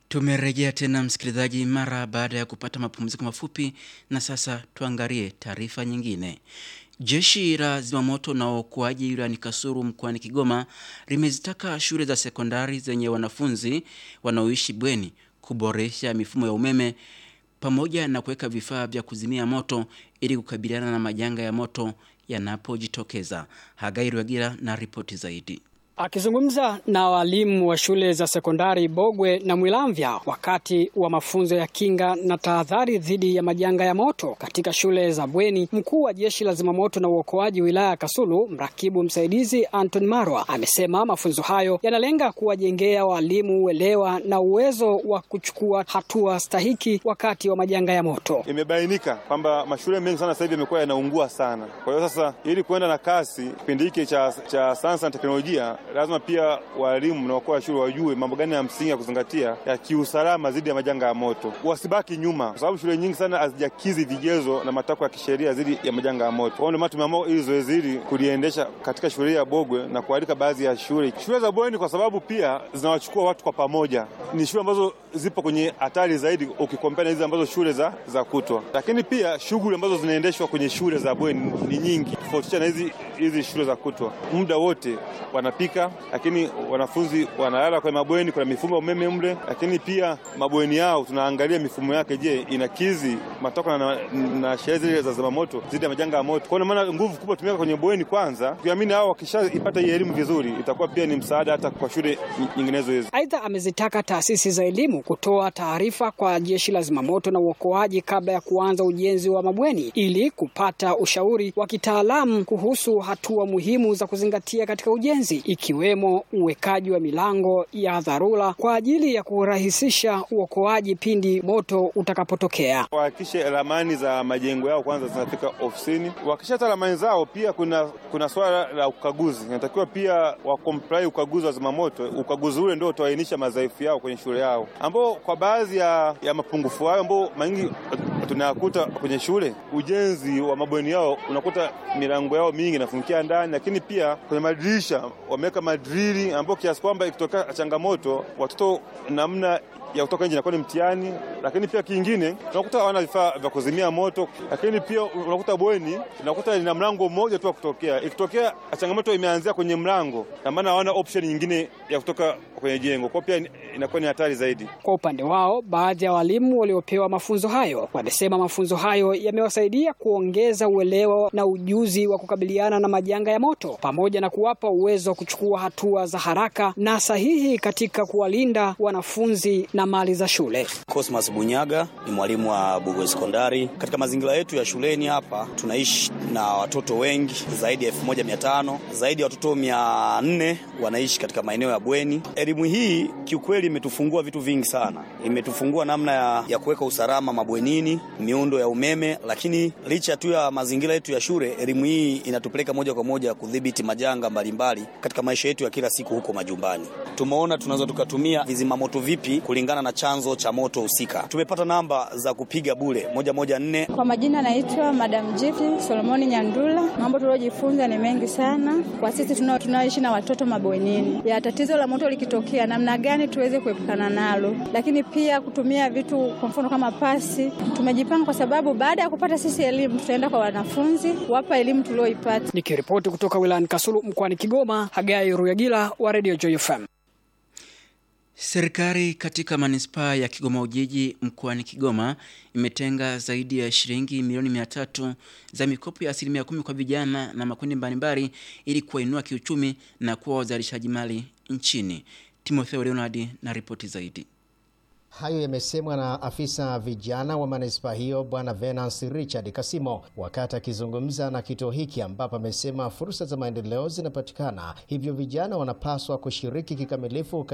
Tumerejea tena msikilizaji, mara baada ya kupata mapumziko mafupi, na sasa tuangalie taarifa nyingine. Jeshi la zimamoto na uokoaji wilayani Kasulu mkoani Kigoma limezitaka shule za sekondari zenye wanafunzi wanaoishi bweni kuboresha mifumo ya umeme pamoja na kuweka vifaa vya kuzimia moto ili kukabiliana na majanga ya moto yanapojitokeza. Hagai Rwagira na ripoti zaidi. Akizungumza na walimu wa shule za sekondari Bogwe na Mwilamvya wakati wa mafunzo ya kinga na tahadhari dhidi ya majanga ya moto katika shule za bweni, mkuu wa jeshi la zimamoto na uokoaji wilaya ya Kasulu, mrakibu msaidizi Anton Marwa, amesema mafunzo hayo yanalenga kuwajengea walimu uelewa na uwezo wa kuchukua hatua stahiki wakati wa majanga ya moto. Imebainika kwamba mashule mengi sana sasa hivi yamekuwa yanaungua sana. Kwa hiyo sasa, ili kuenda na kasi kipindi hiki cha, cha sayansi na teknolojia lazima pia walimu na wakuu wa shule wajue mambo gani ya msingi ya kuzingatia ya kiusalama dhidi ya majanga ya moto, wasibaki nyuma, kwa sababu shule nyingi sana hazijakidhi vigezo na matakwa ya kisheria dhidi ya majanga ya moto. Kwa hiyo ndio maana tumeamua ili zoezi hili kuliendesha katika shule ya Bogwe na kualika baadhi ya shule shule za bweni, kwa sababu pia zinawachukua watu kwa pamoja. Ni shule ambazo zipo kwenye hatari zaidi ukikompea na hizi ambazo shule za, za kutwa, lakini pia shughuli ambazo zinaendeshwa kwenye shule za bweni ni nyingi tofautisha na hizi hizi shule za kutwa. Muda wote wanapika lakini wanafunzi wanalala kwenye mabweni, kuna mifumo ya umeme mle, lakini pia mabweni yao tunaangalia mifumo yake, je, inakizi matakwa na, na sheria zile za zimamoto dhidi ya majanga ya moto. Kwa maana nguvu kubwa tumeweka kwenye bweni kwanza, tukiamini hao wakishaipata hii elimu vizuri, itakuwa pia ni msaada hata kwa shule nyinginezo hizo. Aidha, amezitaka taasisi za elimu kutoa taarifa kwa jeshi la zimamoto na uokoaji kabla ya kuanza ujenzi wa mabweni ili kupata ushauri wa kitaalamu kuhusu hatua muhimu za kuzingatia katika ujenzi ikiwemo uwekaji wa milango ya dharura kwa ajili ya kurahisisha uokoaji pindi moto utakapotokea. Wahakikishe ramani za majengo yao kwanza zinafika ofisini. Wakishata ramani zao, pia kuna kuna swala la ukaguzi, inatakiwa pia wakomplai ukaguzi wa zimamoto. Ukaguzi ule ndio utaainisha madhaifu yao kwenye shule yao, ambao kwa baadhi ya, ya mapungufu hayo ambao maingi tunayakuta kwenye shule, ujenzi wa mabweni yao unakuta milango yao mingi inafungia ndani, lakini pia kwenye madirisha wameweka madrili ambao kiasi kwamba ikitokea changamoto watoto namna ya kutoka nje inakuwa ni mtihani. Lakini pia kingine unakuta hawana vifaa vya kuzimia moto, lakini pia unakuta bweni unakuta lina mlango mmoja tu wa kutokea. Ikitokea changamoto imeanzia kwenye mlango, na maana hawana option nyingine ya kutoka kwenye jengo, kwa pia inakuwa ni hatari zaidi. Kwa upande wao, baadhi ya walimu waliopewa mafunzo hayo wamesema mafunzo hayo yamewasaidia kuongeza uelewa na ujuzi wa kukabiliana na majanga ya moto pamoja na kuwapa uwezo wa kuchukua hatua za haraka na sahihi katika kuwalinda wanafunzi na mali za shule. Cosmas Bunyaga ni mwalimu wa Bugwe Sekondari. Katika mazingira yetu ya shuleni hapa tunaishi na watoto wengi zaidi ya elfu moja mia tano zaidi ya watoto mia nne wanaishi katika maeneo ya bweni. Elimu hii kiukweli imetufungua vitu vingi sana, imetufungua namna ya, ya kuweka usalama mabwenini, miundo ya umeme, lakini licha tu ya mazingira yetu ya shule, elimu hii inatupeleka moja kwa moja kudhibiti majanga mbalimbali katika maisha yetu ya kila siku huko majumbani. Tumeona tunaweza tukatumia vizima moto vipi kulingana na chanzo cha moto husika. Tumepata namba za kupiga bure moja moja nne. Kwa majina naitwa Madam Jiti Solomoni Nyandula. Mambo tuliojifunza ni mengi sana kwa sisi tunaoishi na watoto mabwenini, ya tatizo la moto likitokea, namna gani tuweze kuepukana nalo, lakini pia kutumia vitu kwa mfano kama pasi. Tumejipanga kwa sababu baada ya kupata sisi elimu, tutaenda kwa wanafunzi wapa elimu tulioipata. Nikiripoti kutoka wilayani Kasulu mkoani Kigoma, Hagai Ruyagila wa Radio Joy FM. Serikali katika manispaa ya Kigoma Ujiji mkoani Kigoma imetenga zaidi ya shilingi milioni mia tatu za mikopo ya asilimia kumi kwa vijana na makundi mbalimbali ili kuwainua kiuchumi na kuwa wazalishaji mali nchini. Timotheo Leonard na ripoti zaidi. Hayo yamesemwa na afisa vijana wa manispaa hiyo Bwana Venance Richard Kasimo wakati akizungumza na kituo hiki, ambapo amesema fursa za maendeleo zinapatikana, hivyo vijana wanapaswa kushiriki kikamilifu